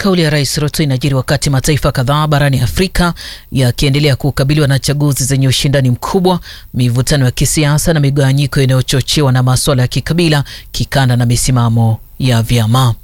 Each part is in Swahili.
Kauli ya Rais Ruto inajiri wakati mataifa kadhaa barani Afrika yakiendelea kukabiliwa na chaguzi zenye ushindani mkubwa, mivutano ya kisiasa na migawanyiko inayochochewa na masuala ya kikabila, kikanda na misimamo ya vyama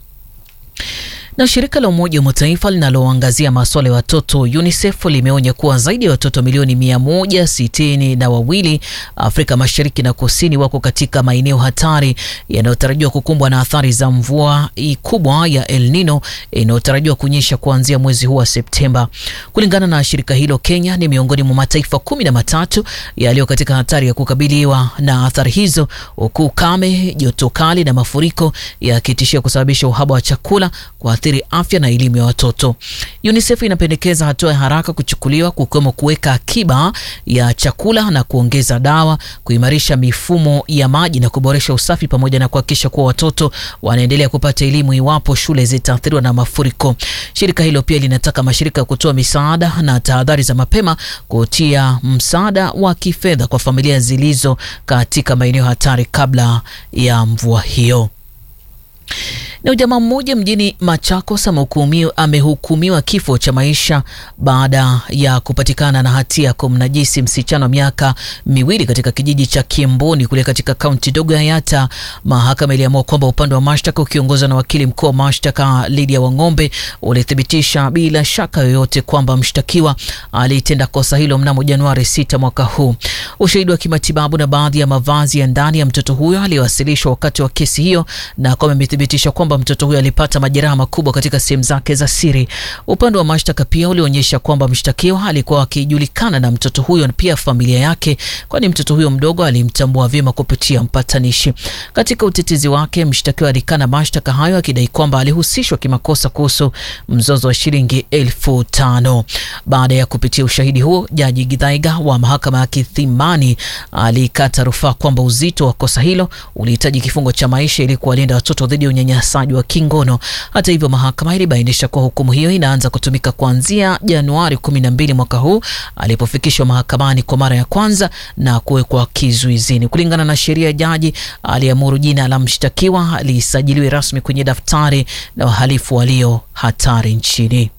na shirika la Umoja wa Mataifa linaloangazia masuala ya watoto UNICEF limeonya kuwa zaidi ya watoto milioni mia moja sitini na wawili Afrika Mashariki na Kusini wako katika maeneo hatari yanayotarajiwa kukumbwa na athari za mvua kubwa ya El Nino inayotarajiwa kunyesha kuanzia mwezi huu wa Septemba. Kulingana na shirika hilo, Kenya ni miongoni mwa mataifa kumi na matatu yaliyo katika hatari ya kukabiliwa na athari hizo, huku ukame, joto kali na mafuriko yakitishia kusababisha uhaba wa chakula kuathiri afya na elimu ya watoto. UNICEF inapendekeza hatua ya haraka kuchukuliwa kukiwemo kuweka akiba ya chakula na kuongeza dawa, kuimarisha mifumo ya maji na kuboresha usafi, pamoja na kuhakikisha kuwa watoto wanaendelea kupata elimu iwapo shule zitaathiriwa na mafuriko. Shirika hilo pia linataka mashirika ya kutoa misaada na tahadhari za mapema kutia msaada wa kifedha kwa familia zilizo katika maeneo hatari kabla ya mvua hiyo. Na jamaa mmoja mjini Machakos amehukumiwa kifo cha maisha baada ya kupatikana na hatia ya kumnajisi msichana wa miaka miwili katika kijiji cha Kiemboni kule katika kaunti dogo ya Yatta. Mahakama iliamua kwamba upande wa mashtaka ukiongozwa na wakili mkuu wa mashtaka Lydia Wang'ombe ulithibitisha bila shaka yoyote kwamba mshtakiwa alitenda kosa hilo mnamo Januari 6 mwaka huu. Ushahidi wa kimatibabu na baadhi ya mavazi ya ndani ya mtoto huyo aliyowasilishwa wakati wa kesi hiyo na kwamba imethibitisha kwamba mtoto huyo alipata majeraha makubwa katika sehemu zake za siri. Upande wa mashtaka pia ulionyesha kwamba mshtakiwa alikuwa akijulikana na mtoto huyo na pia familia yake, kwani mtoto huyo mdogo alimtambua vyema kupitia mpatanishi. Katika utetezi wake, mshtakiwa alikana mashtaka hayo akidai kwamba alihusishwa kimakosa kuhusu mzozo wa shilingi elfu tano. Baada ya kupitia ushahidi huo, jaji Githaiga wa mahakama ya Kithimani alikata rufaa kwamba uzito wa kosa hilo ulihitaji kifungo cha maisha ili kuwalinda watoto dhidi ya unyanyasaji wa kingono. Hata hivyo, mahakama ilibainisha kuwa hukumu hiyo inaanza kutumika kuanzia Januari 12 mwaka huu alipofikishwa mahakamani kwa mara ya kwanza na kuwekwa kizuizini. Kulingana na sheria, jaji aliamuru jina la mshtakiwa lisajiliwe rasmi kwenye daftari la wahalifu walio hatari nchini.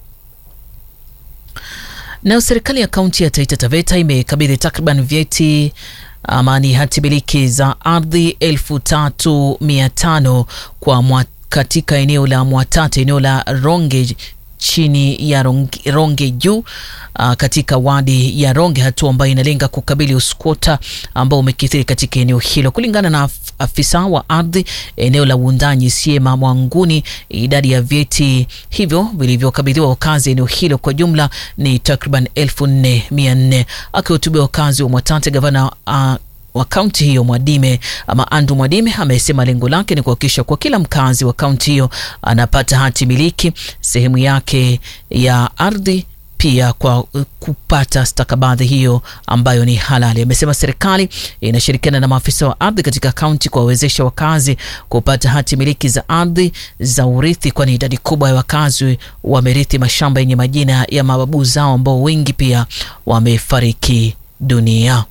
Nayo serikali ya kaunti ya Taita Taveta imekabidhi takriban vyeti ama ni hati miliki za ardhi elfu tatu mia tano kwa mwa, katika eneo la Mwatate, eneo la Ronge chini ya Ronge, Ronge juu uh, katika wadi ya Ronge, hatua ambayo inalenga kukabili uskota ambao umekithiri katika eneo hilo. Kulingana na afisa wa ardhi eneo la Wundanyi Siema Mwanguni, idadi ya vyeti hivyo vilivyokabidhiwa wakazi eneo hilo kwa jumla ni takriban elfu nne mia nne. Akihutubia wakazi wa Mwatate, gavana uh, wa kaunti hiyo Mwadime ama Andu Mwadime amesema lengo lake ni kuhakikisha kwa kila mkazi wa kaunti hiyo anapata hati miliki sehemu yake ya ardhi pia kwa kupata stakabadhi hiyo ambayo ni halali. Amesema serikali inashirikiana na maafisa wa ardhi katika kaunti kuwawezesha wakazi kupata hati miliki za ardhi za urithi, kwani idadi kubwa ya wakazi wamerithi mashamba yenye majina ya mababu zao ambao wengi pia wamefariki dunia.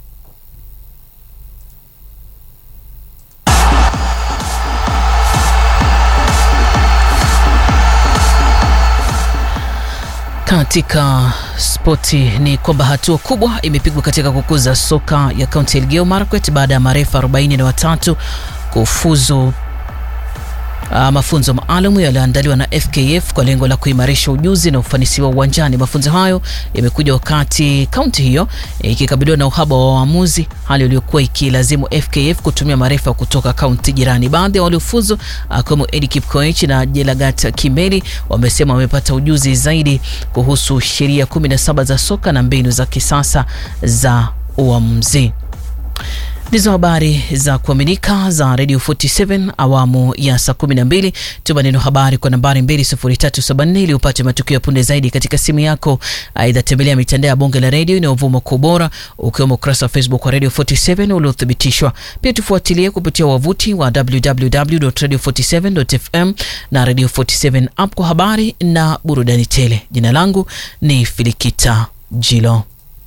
Katika spoti ni kwamba hatua kubwa imepigwa katika kukuza soka ya kaunti ya Elgeyo Marakwet baada ya marefa 43 kufuzu Uh, mafunzo maalum yaliyoandaliwa na FKF kwa lengo la kuimarisha ujuzi na ufanisi wa uwanjani. Mafunzo hayo yamekuja wakati kaunti hiyo ikikabiliwa na uhaba wa waamuzi, hali iliyokuwa ikilazimu FKF kutumia marefa kutoka kaunti jirani. Baadhi ya waliofuzu akiwemo Eddie Kipkoech na Jelagat Kimeli wamesema wamepata ujuzi zaidi kuhusu sheria 17 za soka na mbinu za kisasa za uamuzi. Ndizo habari za kuaminika za Radio 47 awamu ya saa 12. Tuma neno habari kwa nambari 20374 ili upate matukio ya punde zaidi katika simu yako. Aidha, tembelea mitandao ya bonge la redio inayovuma kwa ubora ukiwemo ukurasa wa Facebook wa Radio 47 uliothibitishwa. Pia tufuatilie kupitia wavuti wa www.radio47.fm na Radio 47 app kwa habari na burudani tele. Jina langu ni Filikita Jilo.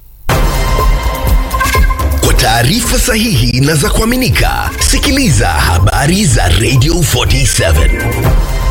Kwa taarifa sahihi na za kuaminika, sikiliza habari za Radio 47.